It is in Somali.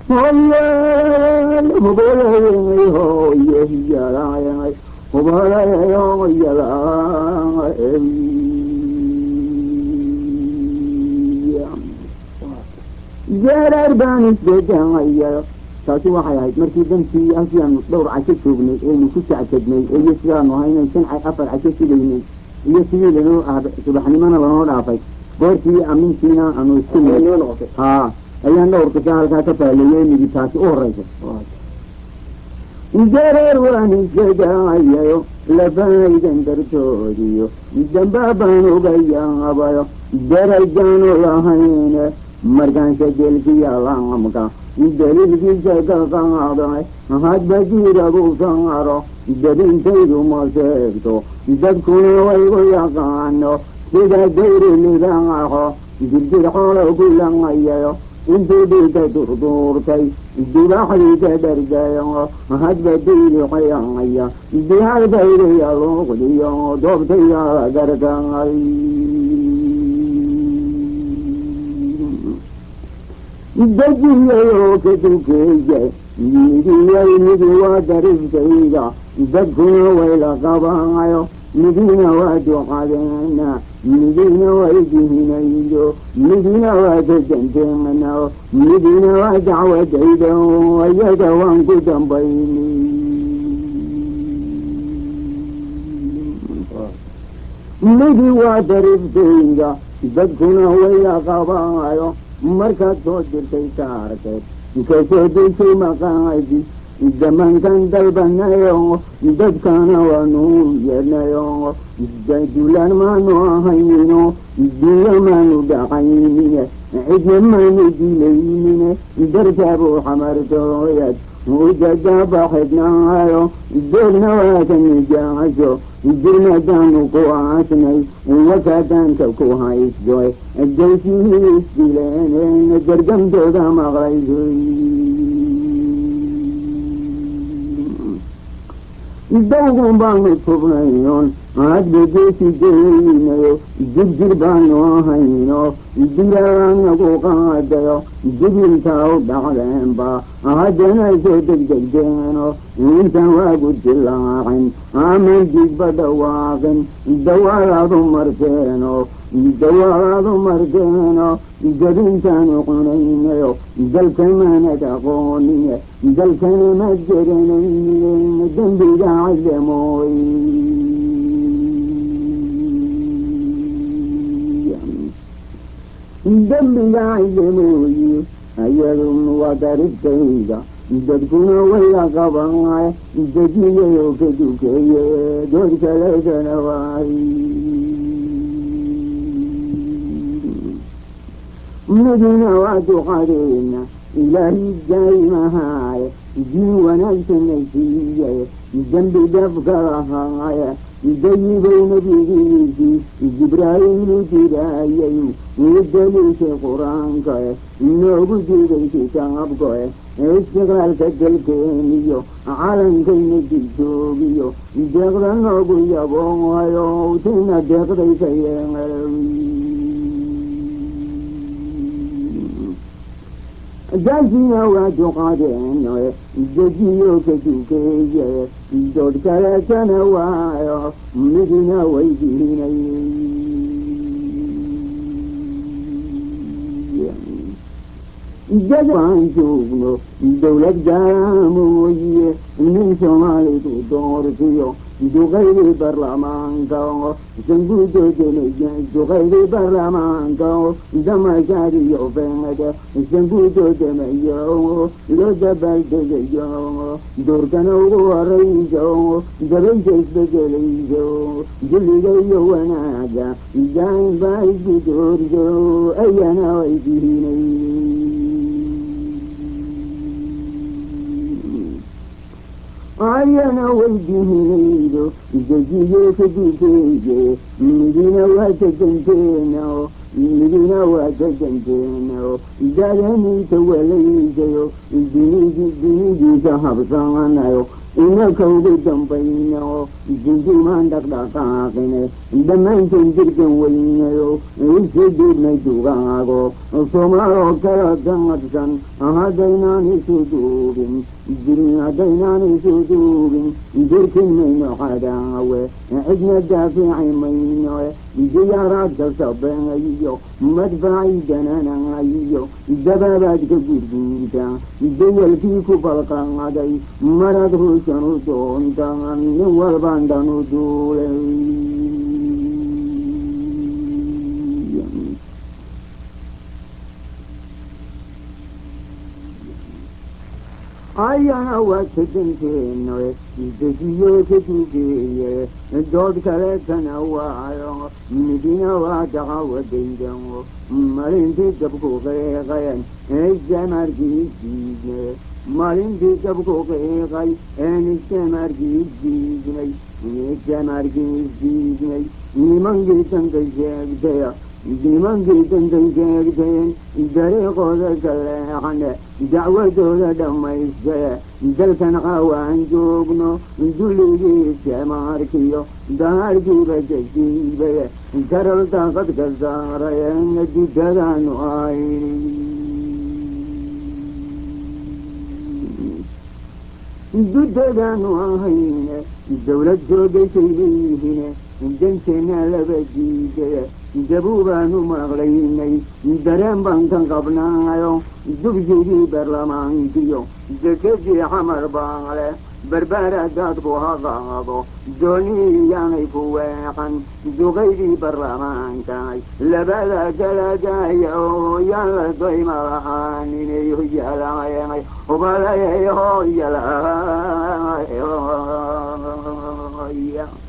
hoyal hubalayay hooye yalayay hubalayayo yalay jeeraar baan isdeganaya taasi waxay ahayd markii dantii halkii aanu dhowr casho joognay eenu ku jacjadnay iyo sidaanu ahaynay shan afar casho sugaynay iyo sidii lanoo ah subaxnimona lanoo dhaafay goortii amintiina aanu isku haa ayaan dhowr qisa halkaa ka faaleeyey midi taasi u horeysa jareer waan isgadayayo lafaydan dartoodiyo dambaabaan uga yaabayo darajaanu lahayne markaanse delkiyalaamka daliilkiisa ka qaaday hadba jiragu saaro dabintaydu ma sheegto dadkuna waygu yaqaano sida dayri lidaaxo jirjir xoolo ku langayayo intuu dhiika durduurtay dibaxdiisa dhargayo hadba dayri xayaya dihalbayriya luuqdiyo doobtaya gargay dajiyayoo ka dukeeya midiyay midi waa dariftayda dadkuna wayla qabaayo midina waa ducadeena midina way dihinaydo midina waa dajanteena midina waa dacwadayda ayada waan ku dambayni midi waa dariftayda dadkuna wayla qabaayo markaad soo dirtay saarteed kasoo degtay maqaadi zamankan dalbanayo dadkana waanu yeednayo dulaan maanu ahayno duula maanu dhaqaynine cidna maanu dilaynine dartaabuu xamartooyad udadaabaxidnaayo doogna waa ka nijaaso jirmadaanu ku aasnay wakaadaanka ku haysto daysihii isdileen gargamdooda maqlayso dawgun baanu tubnayon hadba geesi geynayo jirjir baanu ahayno dilaanagu qaadayo dibiltaa u dhacdeenba haddana soo degdegdeeno intan waagu dilaacin aman digba dhawaaqin dawaalaadu marteeno dawaalaadu marteeno jabintaanu cunaynayo dalkamaanad aqoonine dalkana ma garanayne dembiga cadamooy dembiga cadamooye ayadun waa dariftayda dadkuna wayla qabanaay dajiyayo ka dukeeye dood kaledana waay midina waa duqadeena ilaahi daaimahaye diin wanaagsanna siiye dembi dhafka lahaaye dayibay nabigiisii jibraa'iilu jiraayay uu daliishay qur-aankae inoogu jiiday kitaabkae istiqlaalka dalkeeniyo calankayna jirjoogiyo deeqda noogu yaboohayo tina deeqdaysa yeeqalawi daasina waa duqadeeno dejiyo ka dukeeye dood kaleetana waayo midina way dihinay jadaan joogno dowlad gaamooye nin soomaalidu doortiyo duqaydii barlamaanka sanguudoodduqaydii barlamaanka damashaadiyo feede sanguudoodamayo loo dabaaldegayo doorkana ugu horayso dabaysa isbedelayso dulligayo wanaaga daain baa isku doorso ayana way dihinay ayana weydihinaydo dejiyo ka dukeeye midina waa tajanteeno midina waa tajanteeno dadaniisa walaysayo dinidiisa habsanayo inaka ugu dambayno jinjimaan dhaqdhaqaaqine dhammaanteen jirgan weynayo isu dhiibnay dugaago soomaaloo kala damadsan haddaynaan isu duubin jirin haddaynaan isu duubin jirkin mayno cadaawe cidna daafici mayno diyaaraadka sabeeyo madfacay dananayo dabaabaad ka gurguurta dayalkii ku balqaaday marad ruushan u doontaan nin walbaan dhan u duulay ayana waa kadankeeno dejiyo ka dugeeye dood kaleetana waayo midina waa daqawadaydan malintii dabku qeeqayan eejamarkii diidne malintii dabku qeeqay een ijamarkii diidnay ijamarkii diidnay nimankii danka sheegtaya nimankii danka sheegteen dariiqooda ka leexane dacwadooda dhammaystee dalkan qaawaan joogno dulligii jamaarkiyo daharkiiba jasiibaye karal daaqad ka saarayen didadaanu ayni dudadaanu ahayne dawlad joogaysay leeyihine danteena laba diidaya dabuubaanu maqlaynay dareen baan kan qabnaayo dugsigii baarlamaankiyo dekedii xamar baale barbaara daadku haqaado doonii yaanay ku weeqan duqaydii baarlamaankaay labada galagaya oo yaan la dayma la'aaninay hoyalaayay hubalayay hoyalaaya